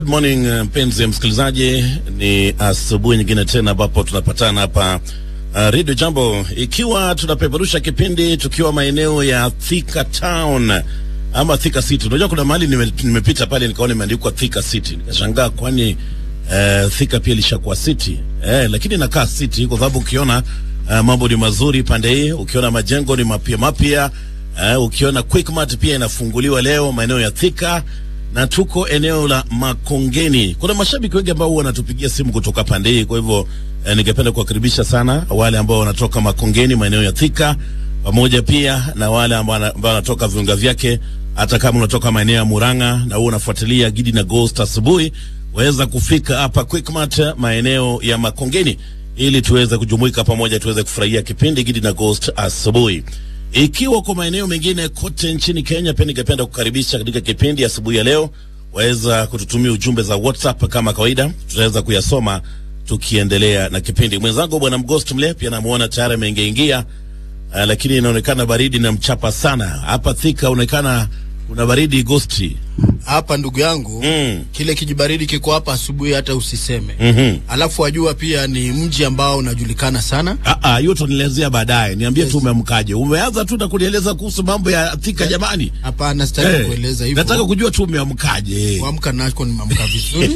Good morning mpenzi msikilizaji, ni asubuhi nyingine tena ambapo tunapatana hapa uh, Radio Jambo, ikiwa tunapeperusha kipindi tukiwa maeneo ya Thika Town ama Thika City. Unajua kuna mahali nime, nimepita pale nikaona imeandikwa Thika City, nikashangaa kwani uh, Thika pia ilishakuwa city eh, lakini inakaa city kwa sababu ukiona uh, mambo ni mazuri pande hii, ukiona majengo ni mapya mapya uh, ukiona Quickmart pia inafunguliwa leo maeneo ya Thika na tuko eneo la Makongeni. Kuna mashabiki wengi ambao wanatupigia simu kutoka pande hii, kwa hivyo eh, ningependa kuwakaribisha sana wale ambao wanatoka Makongeni, maeneo ya Thika, pamoja pia na wale ambao wana- ambao wanatoka viunga vyake. Hata kama unatoka maeneo ya Murang'a na wewe unafuatilia Gidi na Ghost asubuhi, waweza kufika hapa Quickmart maeneo ya Makongeni ili tuweze kujumuika pamoja, tuweze kufurahia kipindi Gidi na Ghost asubuhi. Ikiwa kwa maeneo mengine kote nchini Kenya, pia ningependa kukaribisha katika kipindi asubuhi ya leo. Waweza kututumia ujumbe za WhatsApp kama kawaida, tutaweza kuyasoma tukiendelea na kipindi. Mwenzangu bwana Mghost Mle pia namuona tayari ameingiaingia, uh, lakini inaonekana baridi na mchapa sana hapa Thika. Unaonekana kuna baridi Ghosti. hapa ndugu yangu Mm. kile kijibaridi kiko hapa asubuhi hata usiseme Mhm. alafu wajua pia ni mji ambao unajulikana sana Ah, ah, hiyo tunielezea baadaye. Niambie tu umeamkaje. Umeanza tu na kunieleza kuhusu mambo ya Thika jamani. hapana sitaki Eh, kueleza hivyo nataka kujua tu umeamkaje. kuamka nako nimeamka vizuri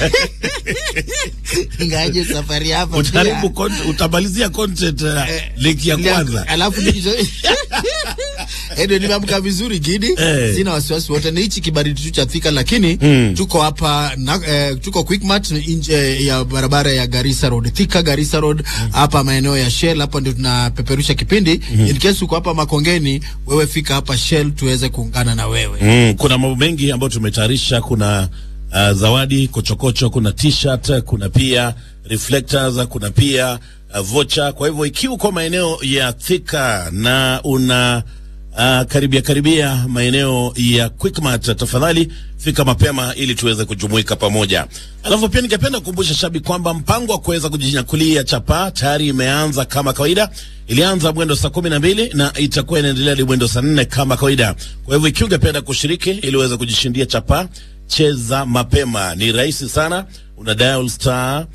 ingaje safari hapa Utaribu con- utamalizia content uh, link ya kwanza. alafu nikizo- Edo, nimeamka vizuri Gidi, Eh. sina wasiwasi wote. Ni hichi kibaridi tu cha Thika, lakini tuko hapa na, eh, tuko Quickmart nje ya barabara ya Garissa Road, Thika Garissa Road hapa maeneo ya Shell. Hapa ndio tunapeperusha kipindi. In case uko hapa Makongeni, wewe fika hapa Shell tuweze kuungana na wewe. Mm, kuna mambo mengi ambayo tumetayarisha. Kuna uh, zawadi kochokocho, kuna t-shirt, kuna pia reflectors, kuna pia uh, vocha. Kwa hivyo ikiwa uko maeneo ya Thika na una uh, karibia karibia maeneo ya Quickmart, tafadhali fika mapema ili tuweze kujumuika pamoja. Alafu pia ningependa kukumbusha shabiki kwamba mpango wa kuweza kujinyakulia chapa tayari imeanza kama kawaida. Ilianza mwendo saa kumi na mbili na itakuwa inaendelea hadi mwendo saa nne kama kawaida. Kwa hivyo ikiwa ungependa kushiriki ili uweze kujishindia chapa, cheza mapema, ni rahisi sana, una dial star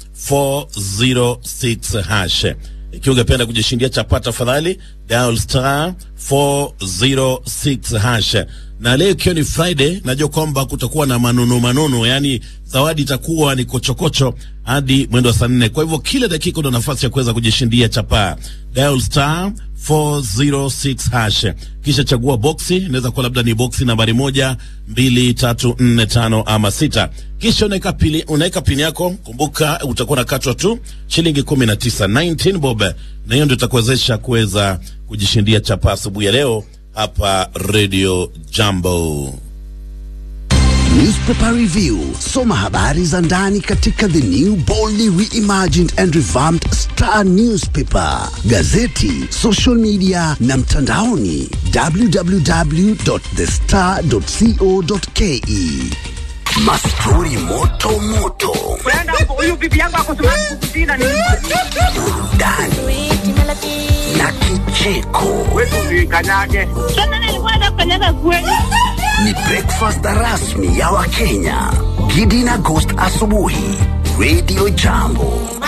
406 hash. Ikiwa ungependa kujishindia chapa, tafadhali dial star 406 hash. Na leo ikiwa ni Friday, najua kwamba kutakuwa na manunu manunu, yani zawadi itakuwa ni kochokocho hadi mwendo wa saa nne. Kwa hivyo kila dakika una nafasi ya kuweza kujishindia chapa. Dial star 406 hash, kisha chagua boksi. Inaweza kuwa labda ni boksi nambari moja, mbili, tatu, nne, tano ama sita. Kisha unaweka pili, unaweka pini yako. Kumbuka utakuwa nakatwa tu shilingi kumi na tisa 19 bob, na hiyo ndio itakuwezesha kuweza kujishindia chapa asubuhi ya leo hapa Radio Jambo. Newspaper Review. Soma habari za ndani katika the new boldly reimagined and revamped Star Newspaper, gazeti, social media na mtandaoni www.thestar.co.ke. Mastori moto moto, Brenda, huyu bibi yangu ako kukusina ni burudani na kicheko. wetu kanyage. Sasa nilikuwa nafanyaga kweli. Ni breakfast rasmi ya Wakenya. Gidi na Ghost asubuhi, Radio Jambo.